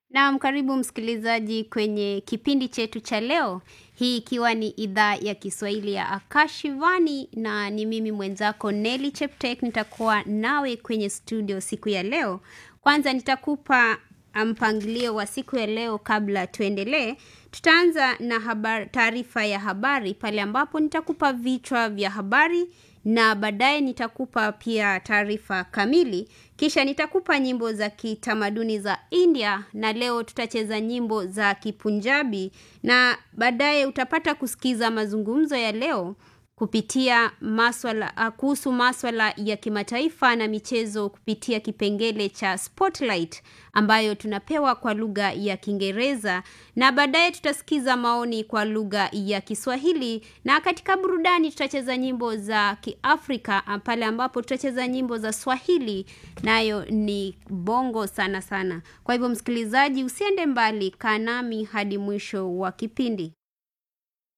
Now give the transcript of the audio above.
Naam, karibu msikilizaji kwenye kipindi chetu cha leo, hii ikiwa ni idhaa ya Kiswahili ya Akashivani na ni mimi mwenzako Nelly Cheptek, nitakuwa nawe kwenye studio siku ya leo. Kwanza nitakupa mpangilio wa siku ya leo kabla tuendelee. Tutaanza na habari, taarifa ya habari pale ambapo nitakupa vichwa vya habari na baadaye nitakupa pia taarifa kamili. Kisha nitakupa nyimbo za kitamaduni za India na leo tutacheza nyimbo za Kipunjabi na baadaye utapata kusikiza mazungumzo ya leo kupitia maswala kuhusu maswala ya kimataifa na michezo kupitia kipengele cha Spotlight ambayo tunapewa kwa lugha ya Kiingereza na baadaye tutasikiza maoni kwa lugha ya Kiswahili na katika burudani tutacheza nyimbo za Kiafrika pale ambapo tutacheza nyimbo za Swahili nayo ni bongo sana sana. Kwa hivyo msikilizaji, usiende mbali, kaa nami hadi mwisho wa kipindi.